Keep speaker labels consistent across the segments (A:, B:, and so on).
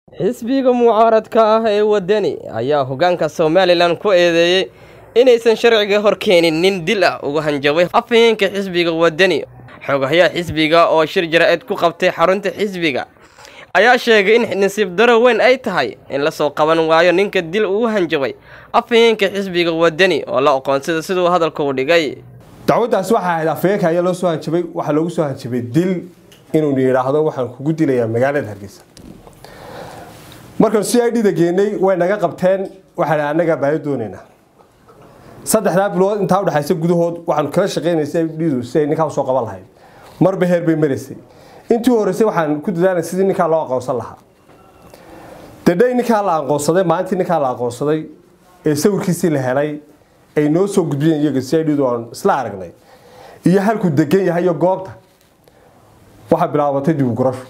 A: xisbiga mucaaradka ah ee waddani ayaa hoggaanka somalilan ku eedeeyey inaysan sharciga hor keenin nin dil ah uga hanjabay afhayeenka xisbiga waddani xogahayaa xisbiga oo shir jara-eed ku qabtay xarunta xisbiga ayaa sheegay in nasiib daro weyn ay tahay in lasoo qaban waayo ninka dil ugu hanjabay afhayeenka xisbiga waddani oo la aqoonsada siduu hadalka u dhigay
B: dacwaddaasi waxaa ahayd afhayeenka ayaa loo soo hanjabay waxaa loogu soo hanjabay dil inuu yidhaahdo waxaan kugu dilayaa magaalada hargeysa markaan c i d-da geenay way naga qabteen waxaan annagaa baayo doonaynaa saddexdaa bilood intaa udhexaysa gudahood waxaanu kala shaqeynay c i d-du si ay ninkaa usoo qaban lahayd marba heer bay maraysay intii horeysay waxaan ku dadaalay sidii ninkaa loo aqoonsan lahaa dadhay ninkaa la aqoonsaday maalintii ninkaa la aqoonsaday ee sawirkiisii la helay ay noo soo gudbiyeen iyaga c i d-du aan isla aragnay iyo halkuu degan yahay iyo goobta waxaa bilaabatay dibugurasho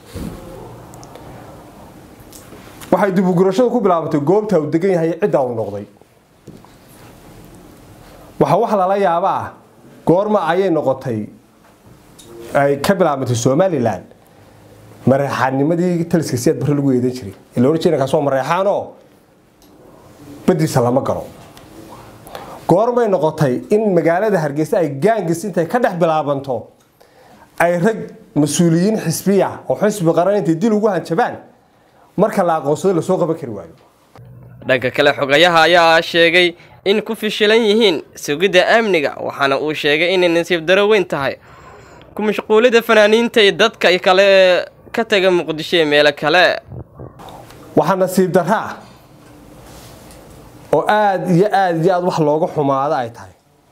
B: waxay dibugurashadu ku bilaabatay goobta uu degan yahay ciddaa uu noqday waxaa wax lala yaaba ah goorma ayay noqotay ay ka bilaabantay somalilan mareexaannimadii taliska siyaad barre lagu eedan jiray ila ohan jira kaas waa mareexaanoo badiisa lama galo goormay noqotay in magaalada hargeysa ay gaangis intay ka dhex bilaabanto ay rag mas-uuliyiin xisbiya oo xisbi qaran intay dil ugu hanjabaan marka la aqoonsado lasoo qaban kari waayo
A: dhanka kale xogayaha ayaa sheegay in ku fishilan yihiin sugidda amniga waxaana uu sheegay inay nasiib daro weyn tahay ku mashquulida fanaaniinta iyo dadka kale ee ka taga muqdisho iyo meelo kale
B: waxaa nasiib darra ah oo aada iyo aada iyo aada wax looga xumaado ay tahay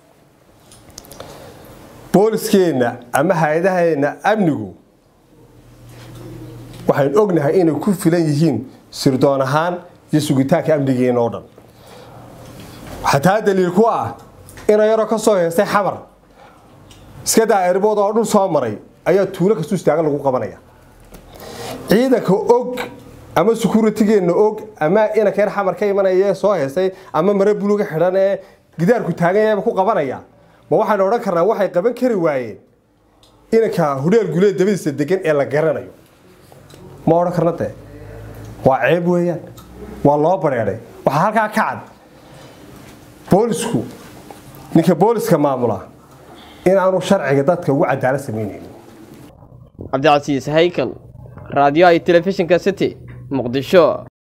B: booliskeenna ama hay-adaheenna amnigu waxaynu ognahay inay ku filan yihiin sirdoon ahaan iyo sugitaanka amnigeena oo dhan xataa daliil ku ah ina yaroo ka soo heestay xamar iska daa erbood oo dhul soo maray ayaa tuulo kastu istaagan lagu qabanaya ciidanka og ama sukuuratigeenna og ama inanka yar xamar ka imanaya ee soo heestay ama mare buluga xidhan ee gidaarku taagan ku qabanaya ma waxaynu odhan karnaa waxay qaban kari waayeen inanka hudheel guleed dabadiisa degan ee la garanayo ma odhan karna dee waa ceeb weeyaan waa loo bareedhay waxaa halkaa ka cad boolisku ninka booliska maamula inaanu sharciga dadka ugu cadaalad samaynaynin
A: cabdicasiis haykal raadiyoha iyo telefishinka city muqdisho